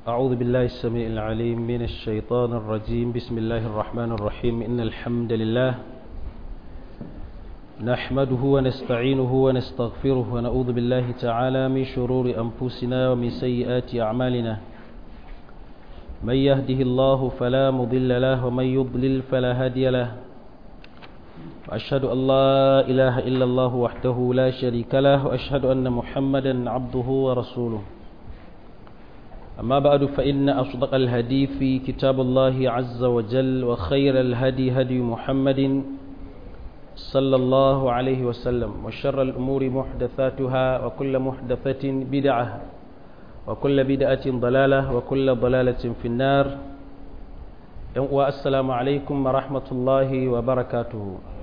أعوذ بالله السميع العليم من الشيطان الرجيم بسم الله الرحمن الرحيم إن الحمد لله نحمده ونستعينه ونستغفره ونعوذ بالله تعالى من شرور أنفسنا ومن سيئات أعمالنا من يهده الله فلا مضل له ومن يضلل فلا هادي له وأشهد أن لا إله إلا الله وحده لا شريك له وأشهد أن محمدا عبده ورسوله أما بعد فإن أصدق الهدي في كتاب الله عز وجل وخير الهدي هدي محمد صلى الله عليه وسلم وشر الأمور محدثاتها وكل محدثة بدعة وكل بدعة ضلالة وكل ضلالة في النار والسلام عليكم ورحمة الله وبركاته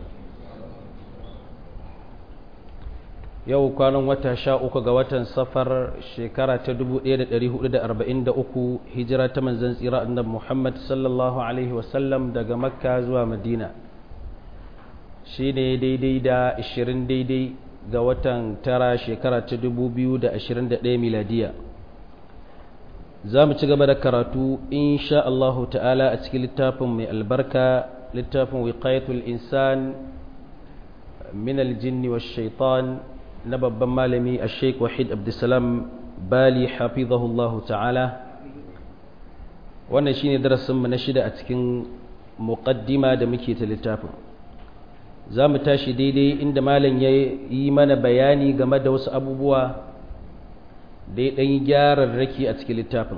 yau kwanan wata sha uku ga watan safar shekara ta 1443 hijira ta manzan tsira annabi Muhammad sallallahu alaihi wasallam daga makka zuwa madina shi ne daidai da 20 daidai ga watan tara shekara ta 2021 miladiya za mu ci gaba da karatu insha Allahu ta'ala a cikin littafin mai albarka littafin wiqayatul insan min aljinni wa shaitan na babban malami a sheik wahid abdulsalam bali hafizahullahu ta'ala wannan shine darasinmu na shida a cikin muqaddima da muke ta littafin za mu tashi daidai inda malam ya yi mana bayani game da wasu abubuwa da ya ɗan gyararraki a cikin littafin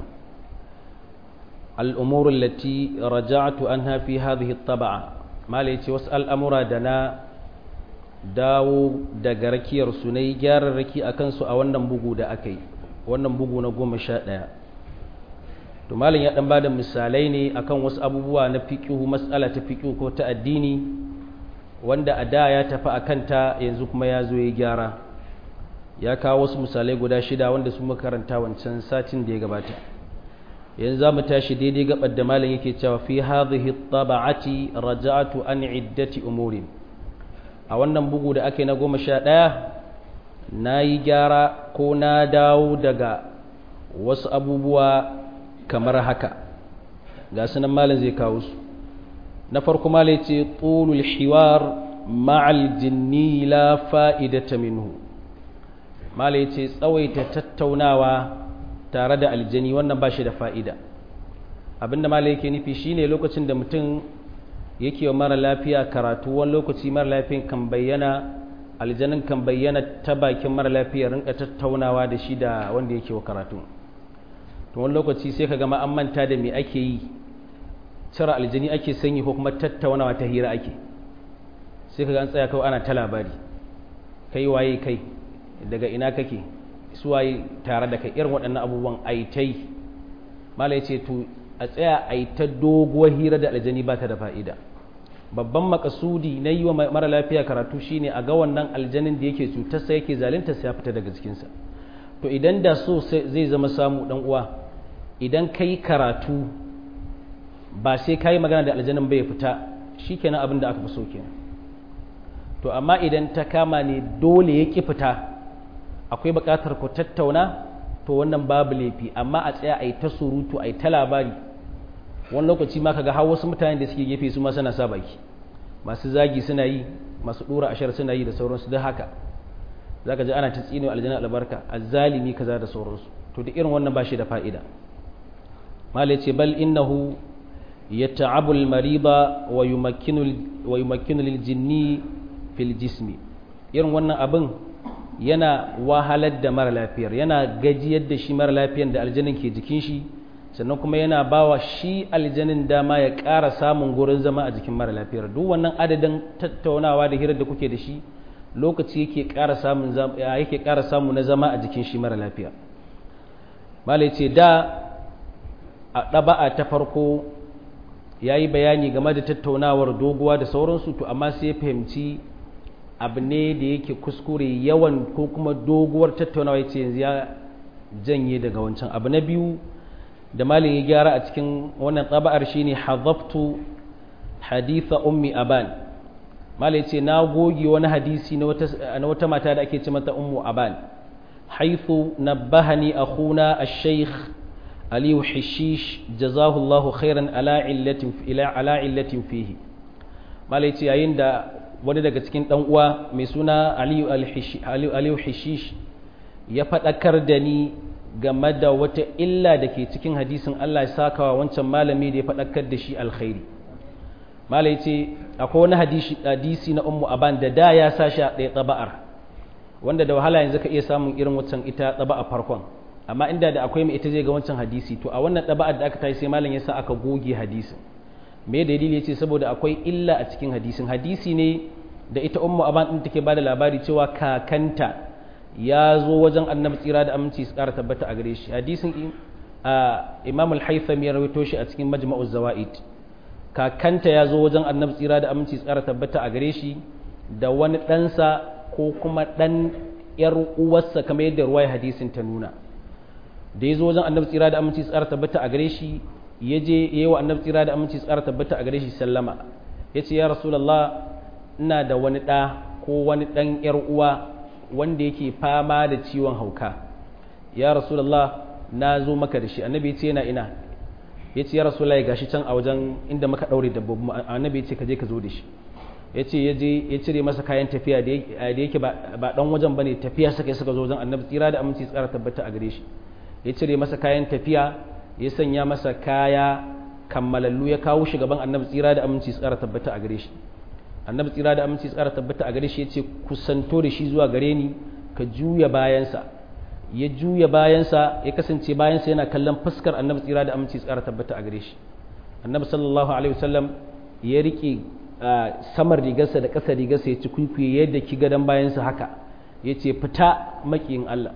al'umurun lati raja'atu an hafi hadhihi taba'a malam ya ce wasu al'amura da na dawo daga rakiyar su na yi gyararraki a kansu a wannan bugu da aka yi wannan bugu na goma sha ɗaya to malin ya ɗan ba da misalai ne akan wasu abubuwa na fiƙihu matsala ta fiƙihu ko ta addini wanda a da ya tafi a kanta yanzu kuma ya zo ya gyara ya kawo wasu misalai guda shida wanda su makaranta wancan satin da ya gabata yanzu za mu tashi daidai gabar da malin yake cewa fi hadhihi taba'ati raja'atu an iddati umurin a wannan bugu da ake na goma sha ɗaya na yi gyara ko na dawo daga wasu abubuwa kamar haka ga sunan malin zai kawo su na farko malin ce tsulul hiwar ma'al jinni la fa'idata minhu malin ce tsawaita tattaunawa tare da aljani wannan ba shi da fa'ida abinda malin yake nufi shine lokacin da mutum yake wa mara lafiya karatu wani lokaci mara lafiyan kan bayyana aljanin kan bayyana ta bakin mara lafiya rinka tattaunawa da shi da wanda yake wa karatu to wani lokaci sai ka gama an manta da me ake yi cire aljani ake sanyi ko kuma tattaunawa ta hira ake sai ka ga an tsaya kawai ana ta labari kai waye kai daga ina kake su waye tare da kai irin waɗannan abubuwan aitai malai ce to a tsaya a yi ta doguwar hira da aljani ba ta da fa'ida babban makasudi na yi wa mara lafiya karatu shine a ga wannan aljanin da yake cutarsa yake zalinta ya fita daga jikinsa to idan da so zai zama samu dan uwa idan ka yi karatu ba sai ka yi magana da aljanin bai fita shi kenan abin da aka fi so kenan to amma idan ta kama ne dole ya ƙi fita akwai buƙatar ku tattauna to wannan babu laifi amma a tsaya a yi ta surutu a yi ta labari wani lokaci ma kaga har wasu mutane da suke gefe su ma suna sa baki masu zagi suna yi masu dora ashar suna yi da sauransu duk haka zaka ji ana ta tsino aljanna albarka azzalimi kaza da sauransu to da irin wannan bashi da fa'ida malai ce bal innahu yata'abu al-mariba wa yumakkinu wa yumakkinu lil jinni fil jismi irin wannan abin yana wahalar da mara lafiyar yana gajiyar da shi mara lafiyar da aljanin ke jikin shi sannan kuma yana bawa shi aljanin dama ya ƙara samun gurin zama a jikin mara lafiyar duk wannan adadin tattaunawa da hirar da kuke da shi lokaci yake ƙara samun yake ƙara samu na zama a jikin shi mara lafiya malai ce da a ɗaba'a ta farko ya yi bayani game da tattaunawar doguwa da sauransu to amma sai ya fahimci abu ne da yake kuskure yawan ko kuma doguwar tattaunawa ya ce yanzu ya janye daga wancan abu na biyu da malin ya gyara a cikin wannan tsaba'ar shine hazaftu haditha ummi aban malin ce na goge wani hadisi na wata mata da ake ce mata ummu aban حيث نبهني أخونا الشيخ aliyu hishish jazahullahu khairan ala illatin ila ala illatin fihi malai ce yayin da wani daga cikin dan uwa mai suna aliyu aliyu hishish ya faɗakar da ni game da wata illa da ke cikin hadisin Allah ya saka wa wancan malami da ya faɗakar da shi alkhairi malai ce akwai wani hadisi na ummu aban da da ya sa shi a ɗaya tsaba'ar wanda da wahala yanzu ka iya samun irin wancan ita tsaba'a farkon amma inda da akwai mai ita zai ga wancan hadisi to a wannan tsaba'ar da aka tashi sai malam ya sa aka goge hadisin me dalili yace saboda akwai illa a cikin hadisin hadisi ne da ita ummu aban din take bada labari cewa kakanta ya zo wajen annabi tsira da aminci su kara tabbata a gare shi hadisin imam al-haythami ya rawaito shi a cikin majma'uz zawaid kakanta ya zo wajen annabi tsira da aminci tsara tabbata a gare shi da wani ɗansa ko kuma ɗan ‘yar uwarsa kamar yadda ruwaya hadisin ta nuna da ya zo wajen annabi tsira da aminci tsara tabbata a gare shi ya je ya yi wa annabi tsira da aminci tsara tabbata a gare shi sallama ya ce ya rasulallah ina da wani ɗa ko wani ɗan ‘yar uwa wanda yake fama da ciwon hauka ya rasulallah na zo maka da shi annabi ya ce yana ina ya ce ya rasulallah ya gashi can a wajen inda muka ɗaure dabbobi annabi ya ce ka je ka zo da shi ya ce ya je ya cire masa kayan tafiya da yake ba ɗan wajen ba ne tafiya suka suka zo wajen annabi tsira da aminci tsara tabbata a gare shi ya cire masa kayan tafiya ya sanya masa kaya kammalallu ya kawo shi gaban annabi tsira da aminci tsara tabbata a gare shi annabi tsira da aminci tsara tabbata a gare shi ya ce kusanto da shi zuwa gare ni ka juya bayansa ya juya bayansa ya kasance bayansa yana kallon fuskar annabi tsira da aminci tsara tabbata a gare shi annabi sallallahu alaihi wasallam ya rike samar rigarsa da ƙasa rigarsa ya ci kwikwiye yadda ki gadon bayansa haka ya ce fita makiyin Allah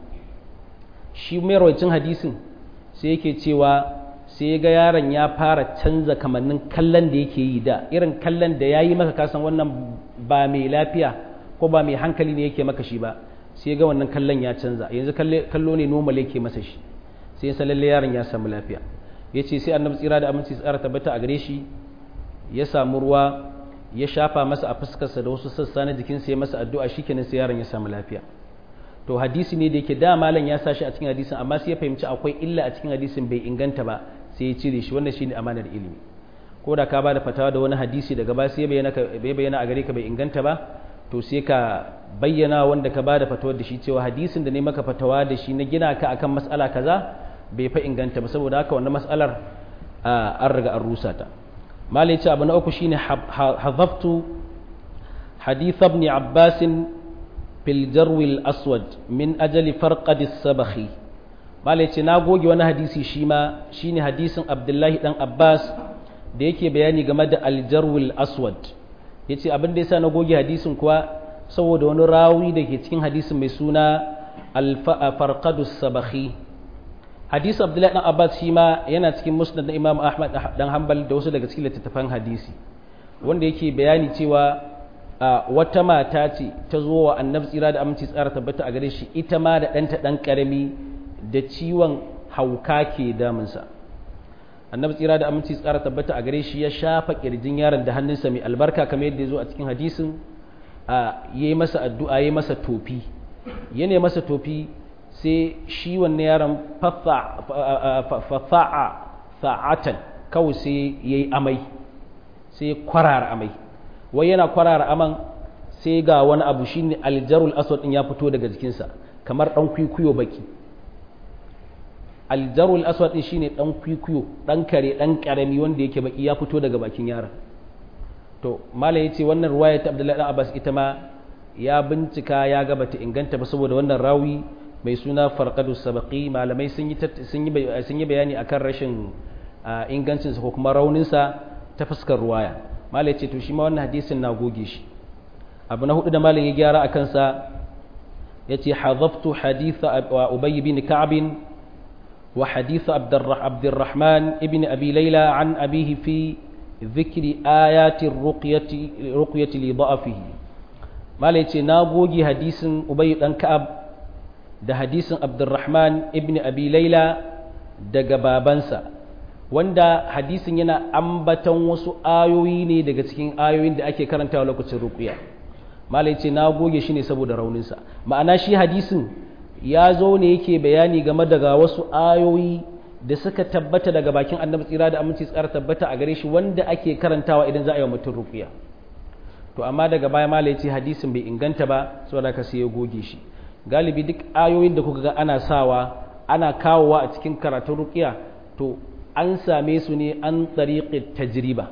shi mai rawacin hadisin sai yake cewa sai ga yaron ya fara canza kamannin kallon da yake yi da irin kallon da ya yi maka kasan wannan ba mai lafiya ko ba mai hankali ne yake maka shi ba sai ga wannan kallon ya canza yanzu kallo ne normal yake masa shi sai ya lalle yaron ya samu lafiya ya ce sai annabi tsira da aminci tsara tabbata a gare shi ya samu ruwa ya shafa masa a fuskarsa da wasu sassa na jikinsa ya masa addu'a shikenan sai yaron ya samu lafiya to hadisi ne da yake da malam ya sa shi a cikin hadisin amma sai ya fahimci akwai illa a cikin hadisin bai inganta ba sai ya cire shi wannan shine amanar ilimi ko da ka ba da fatawa da wani hadisi daga ba sai bai bayyana a gare ka bai inganta ba to sai ka bayyana wanda ka ba da fatawar da shi cewa hadisin da ne maka fatawa da shi na gina ka akan mas'ala kaza bai fa inganta ba saboda haka wannan mas'alar an riga an rusa ta malai ce abu na uku shine hazaftu hadith ibn abbas fil jarwi al aswad min ajali farqad as sabakhi malai ce na goge wani hadisi shi ma shine hadisin abdullahi dan abbas da yake bayani game da al jarwi al aswad yace abin da yasa na goge hadisin kuwa saboda wani rawi da ke cikin hadisin mai suna al farqad as sabakhi hadisi abdullahi dan abbas shi ma yana cikin musnad na imam ahmad dan hanbal da wasu daga cikin littattafan hadisi wanda yake bayani cewa wata mata ce ta zo wa annabi tsira da aminci tsara tabbata a gare shi ita ma da ɗanta ɗan ƙarami da ciwon hauka ke damunsa annabi tsira da aminci tsara tabbata a gare shi ya shafa ƙirjin yaron da hannunsa mai albarka kamar yadda ya zo a cikin hadisin ya yi masa addu'a ya yi masa tofi ya ne masa tofi sai shi wannan yaron fafa'a sa'atan kawai sai ya yi amai sai kwarara amai wai yana kwarara aman sai ga wani abu shi ne aljarul aswad ɗin ya fito daga jikinsa kamar ɗan kwikwiyo baki aljarul aswad ɗin shi ne ɗan kwikwiyo ɗan kare ɗan ƙarami wanda yake baki ya fito daga bakin yaron to malam ya ce wannan ruwaya ta abdullahi ɗan abbas ita ma ya bincika ya gaba ta inganta ba saboda wannan rawi mai suna farqadu sabaqi malamai sun yi sun yi bayani akan rashin ingancinsa ko kuma rauninsa ta fuskar ruwaya malai ce to shi ma wannan hadisin na goge shi abu na hudu da malin ya gyara akan sa yace hadaftu haditha ubay bin ka'b wa hadith abdurrahman ibn abi layla an abihi fi ذكر آيات الرقية رقية لضعفه malai ce na goge hadisin ubay dan ka'ab da hadisin abdurrahman ibn abi laila daga babansa wanda hadisin yana ambaton wasu ayoyi ne daga cikin ayoyin da ake karantawa lokacin ruqya malai ce na goge shi ne saboda rauninsa ma'ana shi hadisin ya zo ne yake bayani game daga wasu ayoyi da suka tabbata daga bakin annabi tsira da aminci tsara tabbata a gare shi wanda ake karantawa idan za a yi wa mutum ruqiya to amma daga baya malai ce hadisin bai inganta ba saboda ka sai ya goge shi galibi duk ayoyin da kuka ga ana sawa ana kawowa a cikin karatun ruqiya to an same su ne an tariqi tajriba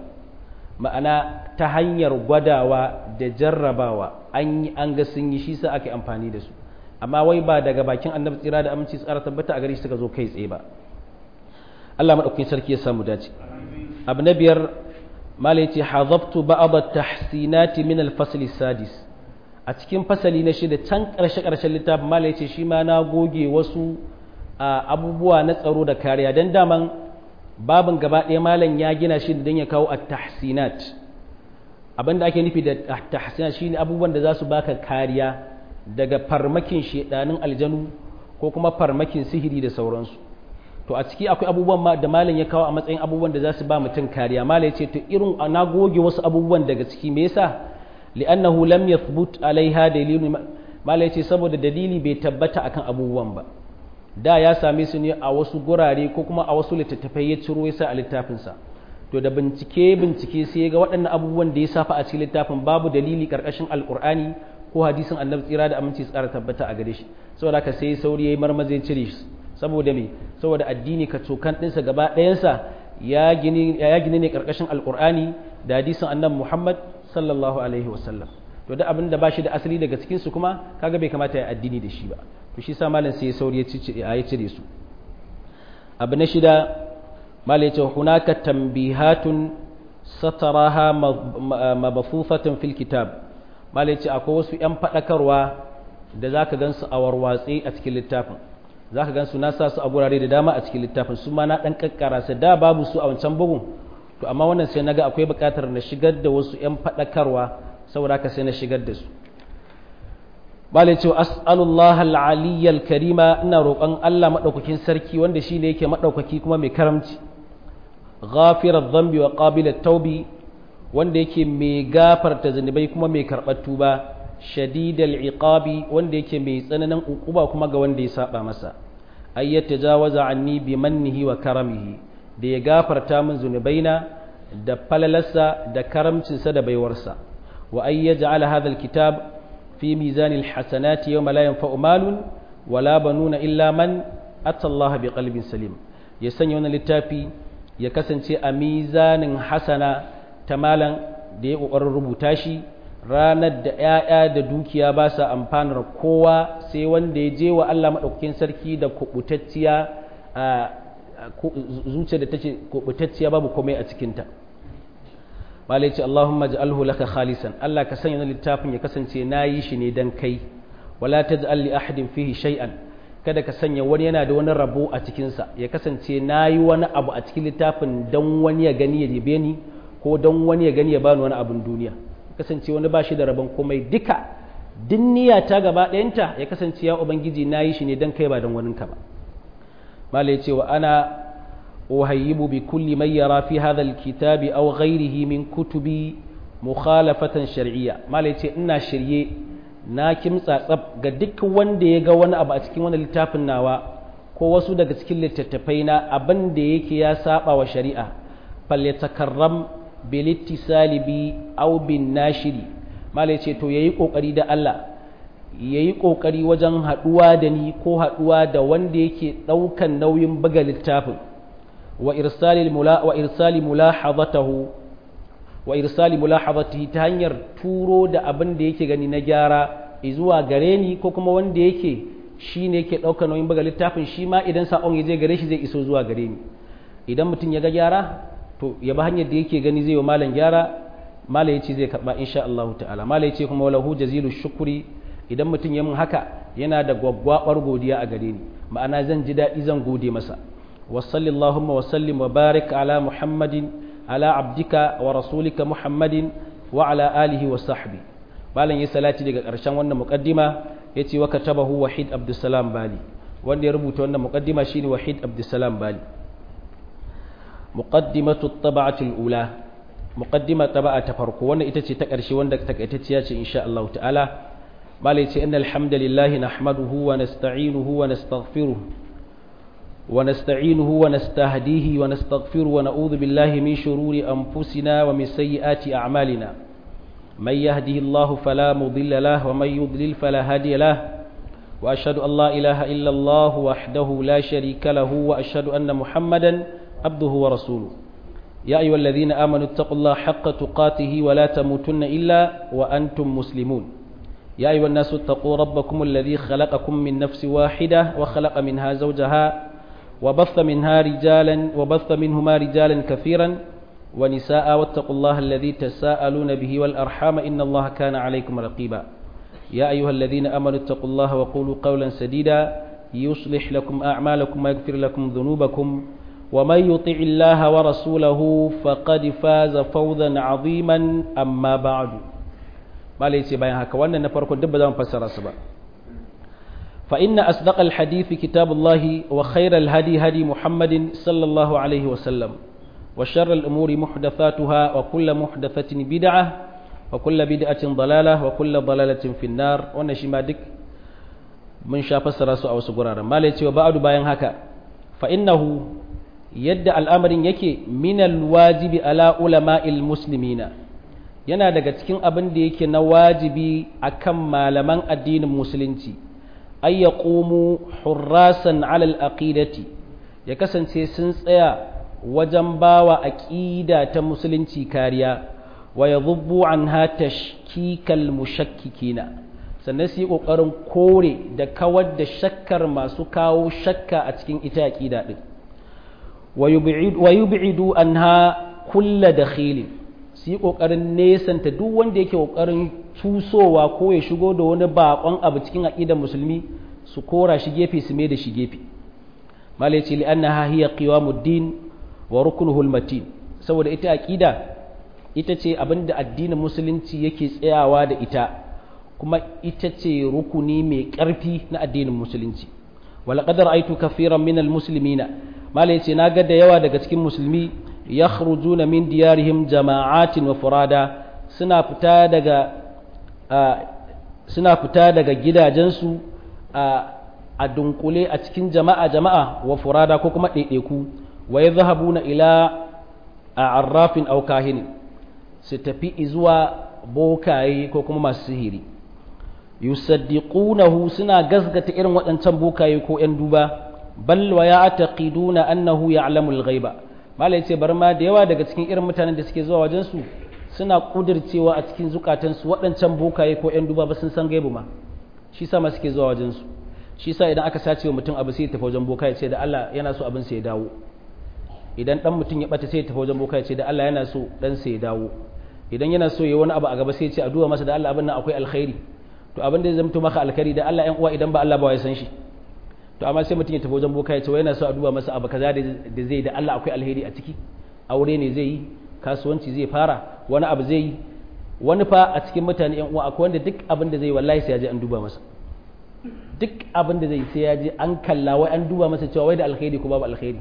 ma'ana ta hanyar gwadawa da jarrabawa an yi an ga sun yi shi sa ake amfani da su amma wai ba daga bakin annabi tsira da aminci tsara tabbata a gare shi suka zo kai tsaye ba Allah madaukakin sarki ya samu dace abu na biyar mala yace hazabtu ba'd at-tahsinat min al-fasl sadis a cikin fasali na shida can karshe karshen littafin mala yace shi ma na goge wasu abubuwa na tsaro da kariya dan daman babin gaba ɗaya malam ya gina shi don ya kawo at-tahsinat abinda ake nufi da at-tahsinat shine abubuwan da za su baka kariya daga farmakin shedanin aljanu ko kuma farmakin sihiri da sauransu to a ciki akwai abubuwan da malam ya kawo a matsayin abubuwan da za su ba mutum kariya malam ya ce to irin na goge wasu abubuwan daga ciki me yasa li'annahu lam yathbut alaiha dalilun malam ya ce saboda dalili bai tabbata akan abubuwan ba da ya same su ne a wasu gurare ko kuma a wasu littattafai ya ciro ya sa a littafinsa to da bincike bincike sai ga waɗannan abubuwan da ya safa a cikin littafin babu dalili karkashin alkur'ani ko hadisin annabi tsira da aminci tsara tabbata a gare shi saboda haka sai sauri yayi marmaze cire shi saboda me saboda addini ka cokan ɗinsa gaba ɗayansa ya gini ya gini ne karkashin alkur'ani da hadisin annabi muhammad sallallahu alaihi wasallam to da abin da ba shi da asali daga cikin su kuma kaga bai kamata ya addini da shi ba to shi sa malam sai ya sauri ya cire su abu na shida malam ya ce hunaka tambihatun sataraha mabafufatan fil kitab malam ya ce akwai wasu yan fadakarwa da zaka gansu a warwatse a cikin littafin zaka gansu na sa su a gurare da dama a cikin littafin su ma na dan kakkara su da babu su a wancan bugun to amma wannan sai naga akwai buƙatar na shigar da wasu yan fadakarwa saboda haka sai na shigar da su bala cewa as'alullah al-aliyyal karima ina roƙon Allah madaukakin sarki wanda shine yake madaukaki kuma mai karamci ghafirar dhanbi wa qabilat taubi wanda yake mai gafarta zanubai kuma mai karɓar tuba shadidal iqabi wanda yake mai tsananin ukuba kuma ga wanda ya saba masa ay yatajawaza anni bi mannihi wa karamihi da ya gafarta min zunubaina da falalarsa da karamcinsa da baiwarsa wa ay yaj'ala hadha al-kitab في ميزان الحسنات يوم لا ينفع مال ولا بنون إلا من أتى الله بقلب سليم يسني وانا للتافي يكسن a mizanin hasana ta malan da ya ƙoƙarin rubuta shi ranar da ‘ya'ya da dukiya ba sa amfanar kowa sai wanda ya je wa Allah maɗaukakin sarki da kuɓutacciya zuciya da ta ce kuɓutacciya babu komai a cikinta malai ce Allahumma ja'alhu laka khalisan Allah ka sanya littafin ya kasance nayi shi ne dan kai wala taj'al li ahadin fihi shay'an kada ka sanya wani yana da wani rabo a cikin sa ya kasance nayi wani abu a cikin littafin dan wani ya gani ya jibe ni ko dan wani ya gani ya bani wani abun duniya kasance wani ba shi da rabon komai duka dinniya ta gaba ɗayanta ya kasance ya ubangiji nayi shi ne dan kai ba dan waninka ba malai ce wa ana أهيب بكل من يرى في هذا الكتاب أو غيره من كتب مخالفة شرعية ما ليتي إنا شرعي na kimtsa tsab ga duk wanda ya ga wani abu a cikin wani littafin nawa ko wasu daga cikin littattafai na abin da yake ya saba wa shari'a fal yatakarram bil ittisali bi aw bin nashiri mala yace to yayi kokari da Allah yayi kokari wajen haduwa da ni ko haduwa da wanda yake daukan nauyin buga littafin وإرسال الملا وإرسال ملاحظته وإرسال ملاحظته تهنير تورو da abin da yake gani na gyara zuwa gare ni ko kuma wanda yake shi ne yake ɗaukar nauyin buga littafin shi ma idan saƙon ya je gare shi zai iso zuwa gare ni idan mutum ya ga gyara to ya ba hanyar da yake gani zai wa malam gyara malam ya ce zai karɓa insha Allah ta'ala malam ya ce kuma walahu jazilu shukuri idan mutum ya mun haka yana da gwaggwabar godiya a gare ni ma'ana zan ji daɗi zan gode masa وصل اللهم وسلم وبارك على محمد على عبدك ورسولك محمد وعلى آله وصحبه balan yi salati daga ƙarshen wannan muqaddima yace wa katabahu wahid abdussalam bali wanda ya rubuta wannan muqaddima shine wahid abdussalam bali muqaddimatu at-tab'ati al-ula muqaddima taba'a ta farko wannan ita ce ta ƙarshe wanda takaitacciya ce insha Allah ta'ala bala yace innal hamdalillahi nahmaduhu wa nasta'inuhu wa nastaghfiruh ونستعينه ونستهديه ونستغفره ونعوذ بالله من شرور أنفسنا ومن سيئات أعمالنا من يهده الله فلا مضل له ومن يضلل فلا هادي له وأشهد أن لا إله إلا الله وحده لا شريك له وأشهد أن محمدا عبده ورسوله يا أيها الذين آمنوا اتقوا الله حق تقاته ولا تموتن إلا وأنتم مسلمون يا أيها الناس اتقوا ربكم الذي خلقكم من نفس واحدة وخلق منها زوجها وبث منها رجالا وبث منهما رجالا كثيرا ونساء واتقوا الله الذي تساءلون به والأرحام إن الله كان عليكم رقيبا يا أيها الذين آمنوا اتقوا الله وقولوا قولا سديدا يصلح لكم أعمالكم ويغفر لكم ذنوبكم ومن يطع الله ورسوله فقد فاز فوزا عظيما أما بعد ما ليس بيان هكا وانا نفرق الدب ذا مفسر سبا فإن أصدق الحديث كتاب الله وخير الهدي هدي محمد صلى الله عليه وسلم وشر الأمور محدثاتها وكل محدثة بدعة وكل بدعة ضلالة وكل ضلالة في النار ونشما دك من شاف سراسو أو سقرارا ما ليتي وبعد باين هكا فإنه يد الأمر يكي من الواجب على علماء المسلمين yana daga cikin abin da yake na wajibi akan malaman addinin musulunci ay yaqumu hurrasan alal aqidati ya kasance sun tsaya wajen bawa aqida ta musulunci kariya wa yadhubbu anha tashkikal mushakkikina sannan su yi kokarin kore da kawar da shakkar masu kawo shakka a cikin ita aqida din wa yub'idu anha kulla dakhilin su yi kokarin nesanta duk wanda yake kokarin tusowa ko ya shigo da wani bakon abu cikin aqidar musulmi su kora shi gefe su mai da shi gefe malai ce li'annaha hiya qiwamuddin wa ruknuhu matin saboda ita aqida ita ce abinda addinin musulunci yake tsayawa da ita kuma ita ce rukuni mai ƙarfi na addinin musulunci wala qadar aitu kafiran min almuslimina malai ce naga da yawa daga cikin musulmi yakhrujuna min diyarihim jama'atin wa furada suna fita daga suna fita daga gidajensu a dunkule a cikin jama'a jama'a wa furada ko kuma ɗaiɗaiku wa ya zahabuna ila a arrafin aukahini su tafi zuwa bokaye ko kuma masu sihiri yusaddiqunahu suna gasgata irin waɗancan bokaye ko ‘yan duba bal wa ya taqiduna annahu ya'lamu al-ghaiba malai ce bar ma da yawa daga cikin irin mutanen da suke zuwa wajen su suna kudircewa a cikin zukatansu waɗancan bokaye ko ‘yan duba ba sun san gaibu ma shi sa ma suke zuwa wajen su shi sa idan aka sace wa mutum abu sai ya tafi wajen boka ya ce da Allah yana so abin sa ya dawo idan dan mutum ya bata sai ya tafi wajen boka ya ce da Allah yana so dan sa ya dawo idan yana so ya wani abu a gaba sai ya ce a duba masa da Allah abin nan akwai alkhairi to abin da zai zama maka alkhairi da Allah ƴan uwa idan ba Allah ba ya san shi to amma sai mutum ya tafi wajen boka ya ce yana so a duba masa abu kaza da zai da Allah akwai alheri a ciki aure ne zai yi kasuwanci zai fara wani abu zai yi wani fa a cikin mutane ƴan uwa akwai wanda duk abin da zai wallahi sai ya je an duba masa duk abin da zai sai ya je an kalla wai an duba masa cewa wai da alkhairi ko babu alkhairi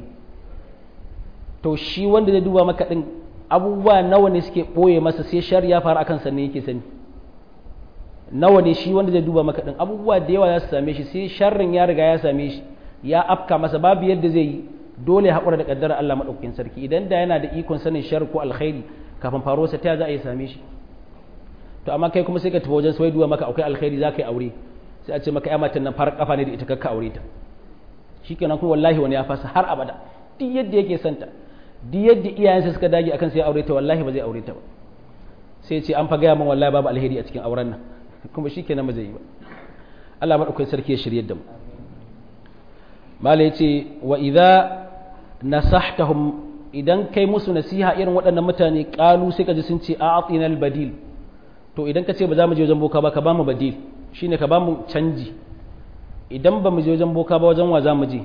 to shi wanda zai duba maka din abubuwa nawa ne suke ɓoye masa sai shar ya faru akan sannan yake sani nawa ne shi wanda zai duba maka din abubuwa da yawa za su same shi sai sharrin ya riga ya same shi ya afka masa babu yadda zai yi dole haƙura da ƙaddara Allah maɗaukakin sarki idan da yana da ikon sanin shar ko alkhairi kafin faruwarsa ta za a yi same shi to amma kai kuma sai ka tafi wajen sai duba maka akwai alkhairi za ka yi aure sai a ce maka ya matan nan farar kafa ne da ita kakka aure ta shikenan kuma wallahi wani ya fasa har abada duk yadda yake santa duk yadda iyayensa suka dage akan sai aure ta wallahi ba zai aure ta ba sai ce an fa gaya min wallahi babu alheri a cikin auren nan kuma shikenan ba zai yi ba Allah madaukakin sarki ya shirye da mu mala yace wa idza nasahtahum idan kai musu nasiha irin waɗannan mutane kalu sai ka ji sun ce a'atinal badil to idan ka ce ba za mu je wajen boka ba ka ba mu badil shine ka ba mu canji idan ba mu je wajen boka ba wajen wa za mu je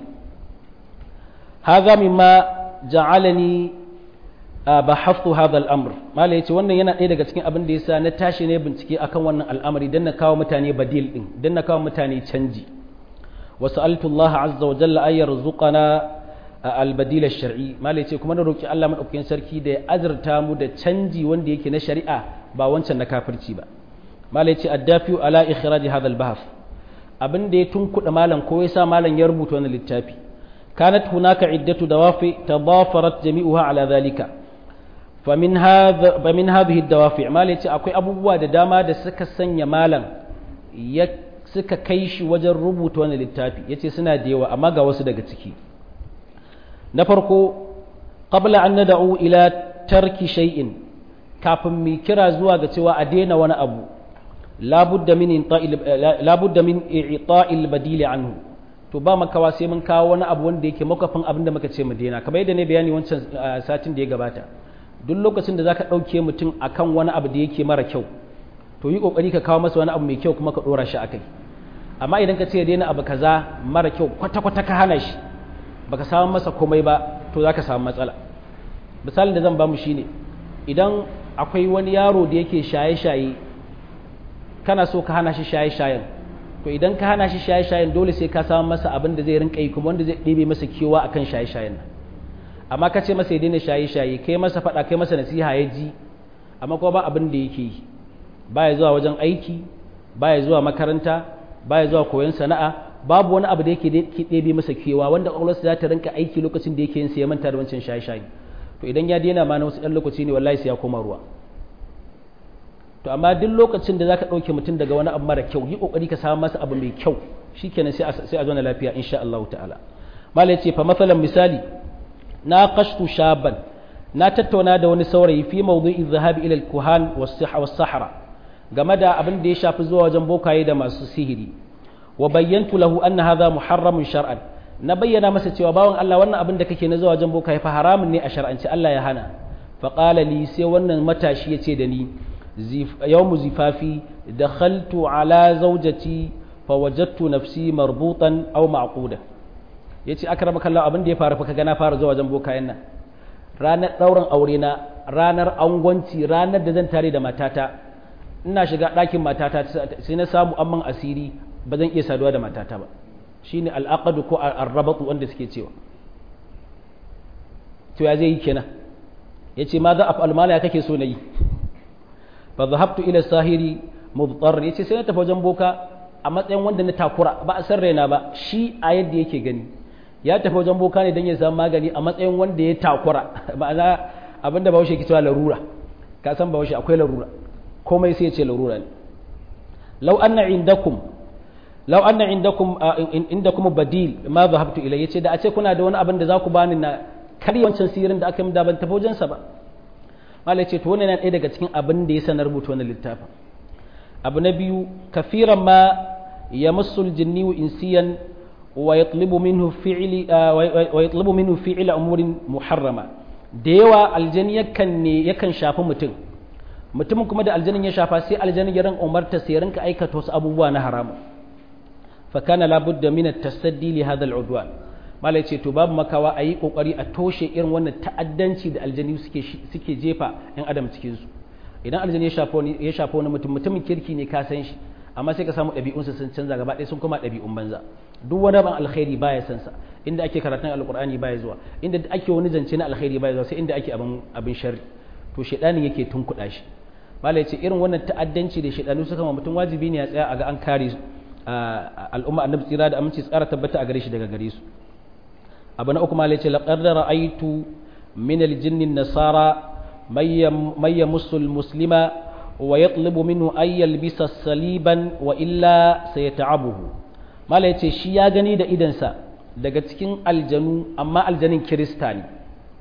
haza mimma ja'alani bahaftu hadha al-amr mala yace wannan yana ɗaya daga cikin abin da yasa na tashi ne bincike akan wannan al'amari dan na kawo mutane badil din dan na kawo mutane canji wa sa'altu Allah azza wa jalla ay yarzuqana al-badil ash-shar'i mala yace kuma na roki Allah madaukakin sarki da ya azurta mu da canji wanda yake na shari'a ba wancan na kafirci ba mala yace addafi ala ikhraj hadha al-bahth abin da ya tunkuɗa malam ko ya sa malam ya rubuta wannan littafi kanat hunaka iddatu dawafi tadafarat jami'uha ala dhalika famin hadha famin hadhihi dawafi mal yace akwai abubuwa da dama da suka sanya malam ya suka kai shi wajen rubuta wannan littafi yace suna da yawa amma ga wasu daga ciki na farko qabla an nad'u ila tarki shay'in kafin mu kira zuwa ga cewa a daina wani abu labudda min labudda min i'ta'il badili anhu to ba makawa sai mun kawo wani abu wanda yake makafin abin da muka ce mu daina kamar yadda ne bayani wancan satin da ya gabata duk lokacin da zaka dauke mutum akan wani abu da yake mara kyau to yi kokari ka kawo masa wani abu mai kyau kuma ka dora shi akai amma idan ka ce ya daina abu kaza mara kyau kwata kwata ka hana shi baka samu masa komai ba to zaka samu matsala misalin da zan ba mu shine idan akwai wani yaro da yake shaye-shaye kana so ka hana shi shaye-shayen to idan ka hana shi shaye-shayen dole sai ka samu masa abin da zai rinka yi kuma wanda zai ɗebe masa kewa akan shaye-shayen nan amma ka ce masa ya daina shaye-shaye kai masa faɗa kai masa nasiha ya ji amma kuma ba abin da yake yi baya zuwa wajen aiki baya zuwa makaranta baya zuwa koyon sana'a babu wani abu da yake ɗebe masa kewa wanda ƙwaƙwalwarsa za ta rinka aiki lokacin da yake yin ya manta da wancan shaye-shaye to idan ya daina ma na wasu ɗan lokaci ne wallahi sai ya koma ruwa to amma duk lokacin da zaka ɗauke mutum daga wani abu mara kyau yi ƙoƙari ka samu masa abu mai kyau shikenan sai sai a zauna lafiya insha Allah ta'ala malai ce fa masalan misali na qashtu shaban na tattauna da wani saurayi fi mawdu'i dhahabi ila al-kuhan was-sahra game da abin da ya shafi zuwa wajen bokaye da masu sihiri wa bayyantu lahu anna hadha muharramun shar'an na bayyana masa cewa bawan Allah wannan abin da kake na zuwa wajen bokaye fa haramun ne a shar'anci Allah ya hana fa qala li sai wannan matashi yace da ni yawmu zifafi dakhaltu ala zawjati fa wajadtu nafsi marbutan aw ma'quda yace akramaka Allah abin da ya faru fa kaga na fara zuwa wajen bokayen nan ranar dauran aure na ranar angwanci ranar da zan tare da matata ina shiga ɗakin matata sai na samu amman asiri ba zan iya saduwa da matata ba shine al'aqadu ko arrabatu wanda suke cewa to ya zai yi kenan yace ma za a almala ya kake so na yi fa zahabtu ila sahiri mudtar yace sai na tafi wajen boka a matsayin wanda na takura ba a san raina ba shi a yadda yake gani ya tafi wajen boka ne don ya samu magani a matsayin wanda ya takura ma'ana abinda bahaushe ke cewa larura ka san bahaushe akwai larura komai sai ya ce larura ne law anna indakum law anna indakum indakum badil ma dhahabtu ilayya ce da a ce kuna da wani abin da za ku bani na karya wancan sirin da aka yi da ban tafi wajen sa ba malai ce to wannan yana ɗaya daga cikin abin da ya sanar rubuta wannan littafin abu na biyu kafiran ma yamassul jinni wa insiyan wa yatlubu minhu fi'li wa yatlubu minhu fi'li umurin muharrama da yawa aljani yakan ne yakan shafi mutum mutumin kuma da aljanin ya shafa sai aljanin ya ran umarta sai rinka aikata wasu abubuwa na haramu fa kana la budda min at-tasaddi li hadha al-udwan malai ce to babu makawa a yi kokari a toshe irin wannan ta'addanci da aljani suke suke jefa yan adam cikin su idan aljani ya shafa wani ya shafa wani mutum mutumin kirki ne ka san shi amma sai ka samu ɗabi'unsa sun canza gaba ɗaya sun koma ɗabi'un banza duk wani ban alkhairi baya san sa inda ake karatun alqur'ani baya zuwa inda ake wani zance na alkhairi baya zuwa sai inda ake abin abin sharri to shedanin yake tunkuɗa shi malai ce irin wannan ta'addanci da shedanu suka ma mutum wajibi ne ya tsaya a ga an kare al'umma annabi tsira da aminci tsara tabbata a gare shi daga gare su abu na uku malai ce laqad ra'aytu min al-jinn nasara may yamussu al-muslima wa yatlubu minhu ay yalbisa saliban wa illa sayata'abuhu malai ce shi ya gani da idansa daga cikin aljanu amma aljanin kirista ne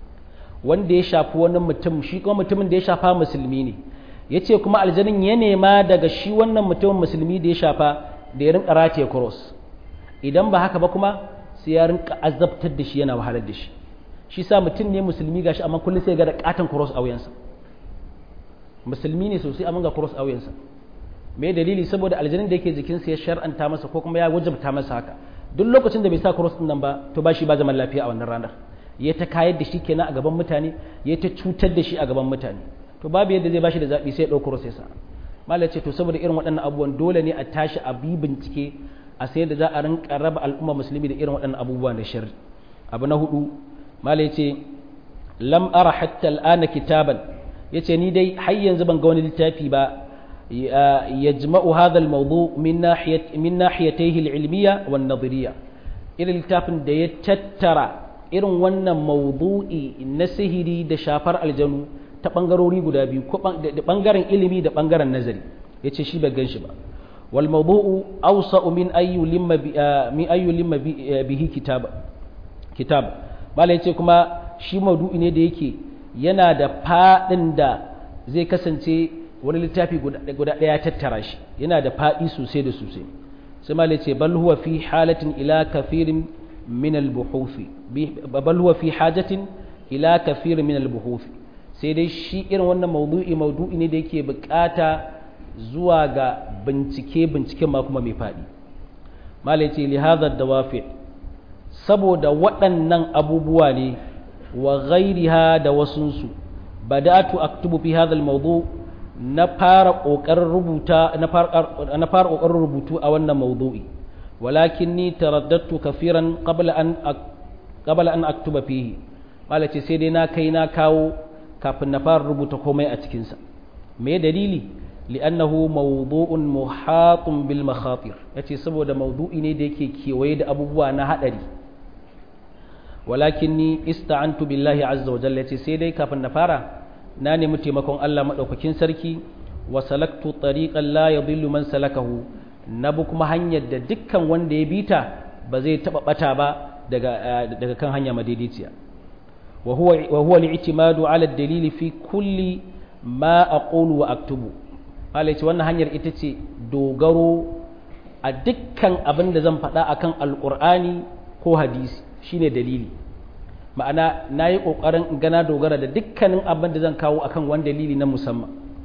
wanda ya shafi wani mutum shi kuma mutumin da ya shafa musulmi ne ya ce kuma aljanin ya nema daga shi wannan mutumin musulmi da ya shafa da ya rinka rataye cross idan ba haka ba kuma sai ya rinka azabtar da shi yana wahalar da shi shi sa mutum ne musulmi gashi amma kullum sai ga da katon cross a wuyansa musulmi ne sosai amma ga cross a wuyansa me dalili saboda aljanin da yake jikinsa ya shar'anta masa ko kuma ya wajabta masa haka duk lokacin da bai sa cross din nan ba to ba shi ba zaman lafiya a wannan ranar ya ta kayar da shi kenan a gaban mutane ya ta cutar da shi a gaban mutane to babu yadda zai bashi da zaɓi sai ya ɗauko cross ya sa malam ce to saboda irin waɗannan abubuwan dole ne a tashi a bi bincike a sai da za a rinka raba al'umma musulmi da irin waɗannan abubuwan da shari abu na hudu malam ce lam ara hatta al'ana kitaban yace ni dai har yanzu ban ga wani littafi ba yajma'u hadha al-mawdu min nahiyat min nahiyatayhi al-ilmiyya wan nadhiriyya irin littafin da ya tattara irin wannan maudu'i na sihiri da shafar aljanu ta ɓangarori guda biyu ko da ɓangaren ilimi da ɓangaren nazari ya ce shi bai gan shi ba wal maudu'u awsa min ayyu limma min ayyu limma bihi kitab kitab malai ce kuma shi maudu'i ne da yake yana da faɗin da zai kasance wani littafi guda ɗaya tattara shi yana da faɗi sosai da sosai sai malai ce bal huwa fi halatin ila kafirin min al-buhuthi bal huwa fi hajatin ila kafirin min al-buhuthi sai dai shi irin wannan maudu'i maudu'i ne da yake bukata zuwa ga bincike binciken ma kuma mai faɗi malai ce li hadha dawafi saboda waɗannan abubuwa ne wa ghairiha da wasunsu bada'atu aktubu fi hadha al-mawdu na fara kokarin rubuta na fara kokarin rubutu a wannan mawdu'i walakinni taraddadtu kafiran qabla an qabla an aktuba fihi malace sai dai na kai na kawo kafin na fara rubuta komai a cikin sa me dalili li'annahu mawdu'un muhatun bil makhatir yace saboda mawdu'i ne da yake kewaye da abubuwa na hadari walakinni ista'antu billahi azza wa jalla yace sai dai kafin na fara na nemi taimakon Allah madaukakin sarki wa salaktu tariqan la yadhillu man salakahu na bi kuma hanyar da dukkan wanda ya bita ba zai taba bata ba daga daga kan hanya madaidaiciya wa huwa wa huwa al-i'timadu ala ad-dalili fi kulli ma aqulu wa aktubu Allah ce wannan hanyar ita ce dogaro a dukkan abin da zan faɗa akan alqur'ani ko hadisi shine dalili ma'ana na yi ƙoƙarin gana dogara da dukkanin abin da zan kawo akan wani dalili na musamman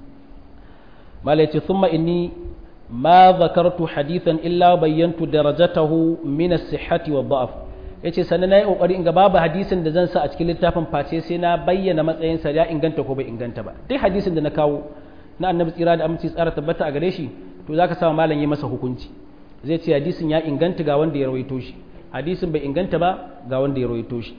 malaice thumma inni ma zakartu hadithan illa bayyantu darajatahu min as-sihhati wa dha'f yace sannan nayi kokari in ga babu hadisin da zan sa a cikin littafin face sai na bayyana matsayin sa ya inganta ko bai inganta ba duk hadisin da na kawo na annabi tsira da aminci tsara tabbata a gare shi to zaka sa malam yi masa hukunci zai ce hadisin ya inganta ga wanda ya rawaito shi hadisin bai inganta ba ga wanda ya rawaito shi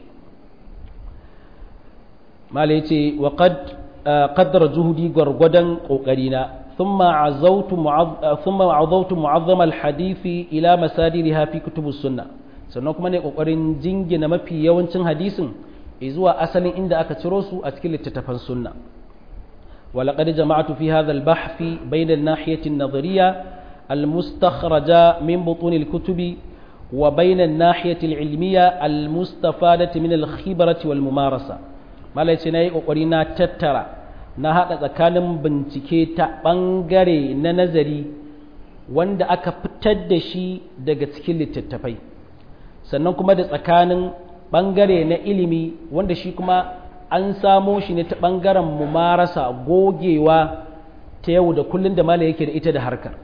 mala ya ce wa qaddara juhudi gwargwadon ƙoƙarina ثم عزوت معظ... ثم عظوت معظم الحديث الى مسادرها في كتب السنه sannan kuma ne kokarin jingina mafi yawancin hadisin zuwa asalin inda aka ciro su a cikin littattafan sunna ولقد جمعت في هذا البحث بين الناحية النظرية المستخرجة من بطون الكتب وبين الناحية العلمية المستفادة من الخبرة والممارسة ما ليس ناي أقرينا تترى na haɗa tsakanin bincike ta ɓangare na nazari wanda aka fitar da shi daga cikin littattafai sannan kuma da tsakanin ɓangare na ilimi wanda shi kuma an samo shi ne ta ɓangaren mumarasa gogewa ta yau da kullum da mala yake da ita da harkar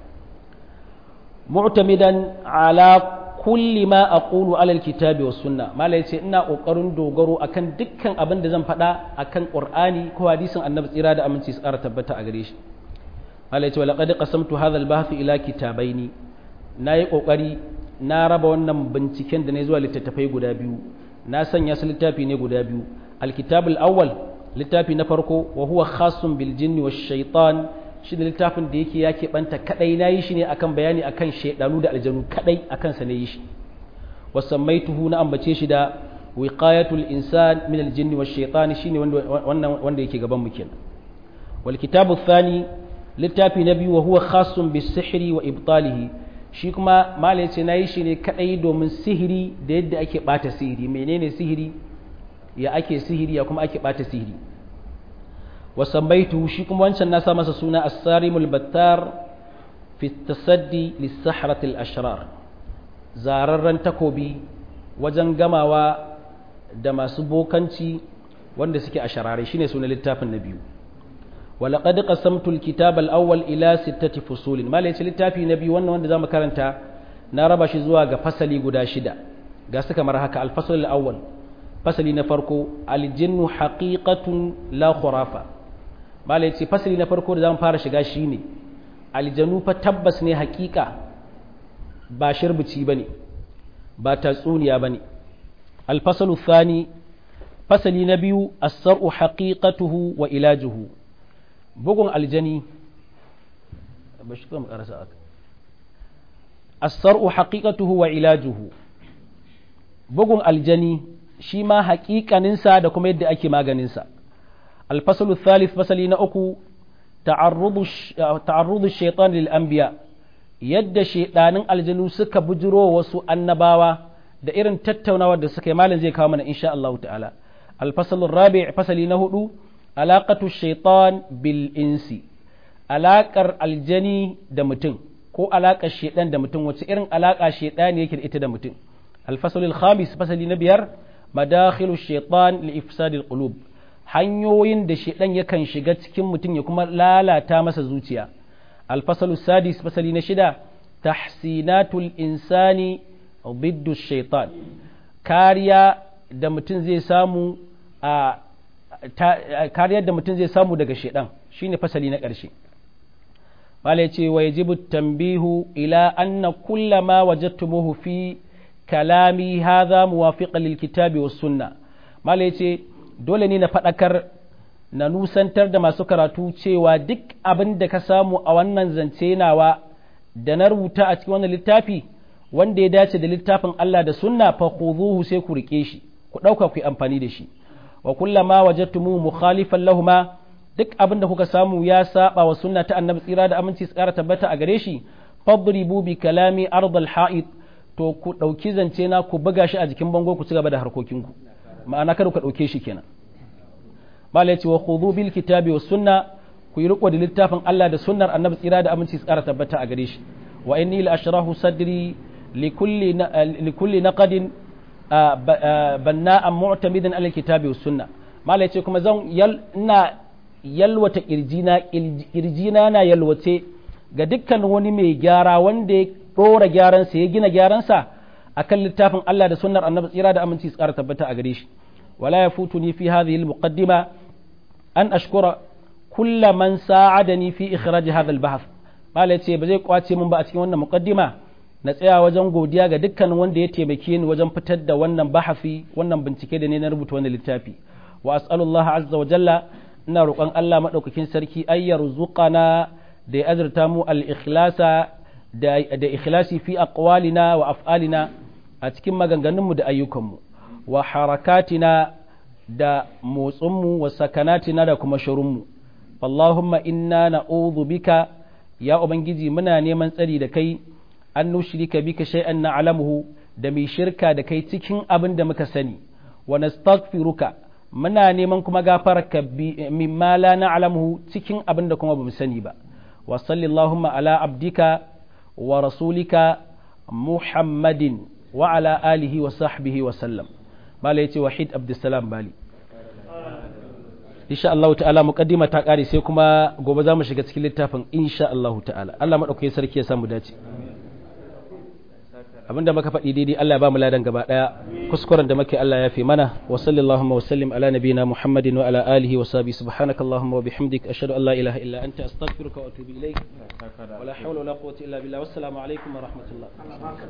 mu'tamidan ala kulli ma aqulu alal kitabi was sunna mala yace ina kokarin dogaro akan dukkan abin da zan faɗa akan qur'ani ko hadisin annabi tsira da aminci su ƙara tabbata a gare shi mala yace walaqad qasamtu hadha al-bahth ila kitabaini nayi kokari na raba wannan binciken da ne zuwa littattafai guda biyu na sanya su littafi ne guda biyu al-kitab al-awwal littafi na farko wa huwa khasun bil jinni wash shaitan shi da littafin da yake ya keɓanta kaɗai na yi shi ne akan bayani akan shaidanu da aljanu kaɗai akan sa na yi shi wasammaituhu na ambace shi da wiqayatul insan min aljinn wash shaitan shine wannan wanda yake gaban mu kenan wal kitabu thani littafi na biyu wa huwa khassun bis sihri wa ibtalihi shi kuma malai ce na yi shi ne kaɗai domin sihiri da yadda ake ɓata sihiri menene sihiri ya ake sihiri ya kuma ake ɓata sihiri وسميته شيكم وانشان ناسا مسا سونا السارم البتار في التصدي للسحرة الأشرار زاررن تكوبي وجن جماوا دما سبوكانشي wanda suke a sharare shine sunan littafin na biyu walaqad qasamtu alkitab alawwal ila sittati fusulin mala yace littafi na biyu wannan wanda zamu karanta na raba shi zuwa ga fasali guda shida ga su kamar haka alfasl alawwal fasali na farko aljinnu haqiqatun la khurafa bala yace fasali na farko da zamu fara shiga shine aljanu fa tabbas ne hakika ba shirbici bane ba tatsuniya bane alfasalu thani fasali na biyu as-sar'u haqiqatuhu wa ilajuhu bugun aljani bashi kuma karasa aka as-sar'u haqiqatuhu wa ilajuhu bugun aljani shi ma haƙiƙaninsa da kuma yadda ake maganinsa alfasalu thalith fasali na uku ta'arrudu shaitan lil anbiya yadda shaidanin aljanu suka bujiro wasu annabawa da irin tattaunawar da suka yi malin zai kawo mana insha Allah ta'ala alfasalu rabi' fasali na hudu alaqatu shaitan bil insi alaƙar aljani da mutum ko alaƙar shaidan da mutum wace irin alaƙa shaidan yake da ita da mutum alfasalu khamis fasali na biyar madakhilu shaitan li ifsadil qulub hanyoyin da shaidan yakan shiga cikin mutum ya kuma lalata masa zuciya alfasalu sadis fasali na shida tahsinatul insani biddu shaitan kariya da mutum zai samu a kariyar da mutum zai samu daga shaidan shine fasali na ƙarshe malai ce wa yajibu tambihu ila anna kullama wajadtumuhu fi kalami hadha muwafiqan lil kitabi was sunna malai ce dole ne na faɗakar na nusantar da masu karatu cewa duk abin da ka samu a wannan zance nawa da na rubuta a cikin wannan littafi wanda ya dace da littafin Allah da sunna fa khudhuhu sai ku rike shi ku ɗauka ku yi amfani da shi wa kullama wajadtumu mukhalifan lahuma duk abin da kuka samu ya saba wa sunna ta annabi tsira da aminci su ƙara tabbata a gare shi fadribu bi kalami ardal ha'id to ku ɗauki zance na ku buga shi a jikin bango ku ci gaba da harkokinku ma'ana kada ku ɗauke shi kenan malai ce wa khudhu bil kitabi was sunna ku yi riko da littafin Allah da sunnar annabi tsira da aminci su ƙara tabbata a gare shi wa inni la ashrahu sadri li kulli li kulli naqadin banna'an mu'tamidan ala kitabi was sunna malai ce kuma zan ina yalwata kirjina kirjina na yalwace ga dukkan wani mai gyara wanda ya dora gyaransa ya gina gyaransa akan littafin Allah da sunnar annabi tsira da aminci su ƙara tabbata a gare shi wala yafutuni fi hadhihi al-muqaddima an ashkura kulla man sa'adani fi ikhraj hadha al-bahth malai ce ba zai kwace min ba a cikin wannan muqaddima na tsaya wajen godiya ga dukkan wanda ya taimake ni wajen fitar da wannan bahafi wannan bincike da ne na rubuta wannan littafi wa as'alullaha azza wa jalla ina roƙon Allah madaukakin sarki ayyar zuqana da ya azurta mu al-ikhlasa da da ikhlasi fi aqwalina wa af'alina a cikin maganganunmu da ayyukanmu wa harakatina da motsinmu wa sakanatina da kuma shirunmu Allahumma inna na'udhu bika ya ubangiji muna neman tsari da kai an nushrika bika shay'an na'lamuhu da mai shirka da kai cikin abin da muka sani wa nastaghfiruka muna neman kuma gafararka mimma la na'lamuhu cikin abin da kuma bamu sani ba wa sallallahu ala abdika wa rasulika muhammadin wa ala alihi wa sahbihi wa sallam mala yace wahid abdussalam bali insha Allah ta'ala muqaddima ta kare sai kuma gobe za mu shiga cikin littafin insha Allah ta'ala Allah madaukakin sarki ya samu dace abinda muka faɗi daidai Allah ya ba mu ladan gaba daya kuskuren da muke Allah ya fi mana wa sallallahu wa sallim ala nabiyina Muhammadin wa ala alihi wa sahbihi subhanakallahumma wa bihamdik ashhadu an la ilaha illa anta astaghfiruka wa atubu ilayk wa la hawla wa la quwwata illa billah wassalamu alaikum wa rahmatullah